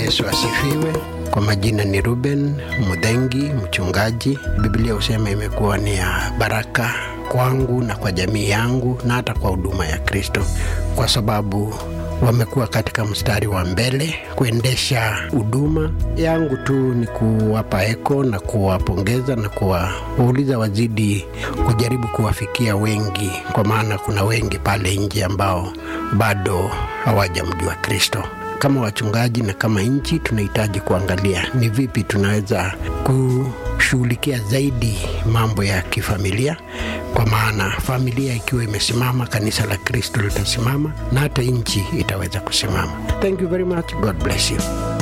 Yesu asifiwe. Kwa majina ni Ruben Mudhengi, mchungaji. Biblia husema imekuwa ni ya baraka kwangu na kwa jamii yangu na hata kwa huduma ya Kristo, kwa sababu wamekuwa katika mstari wa mbele kuendesha huduma yangu. Tu ni kuwapa eko na kuwapongeza na kuwauliza wazidi kujaribu kuwafikia wengi, kwa maana kuna wengi pale nje ambao bado hawajamjua Kristo. Kama wachungaji na kama nchi, tunahitaji kuangalia ni vipi tunaweza kushughulikia zaidi mambo ya kifamilia, kwa maana familia ikiwa imesimama, kanisa la Kristo litasimama na hata nchi itaweza kusimama. Thank you very much. God bless you.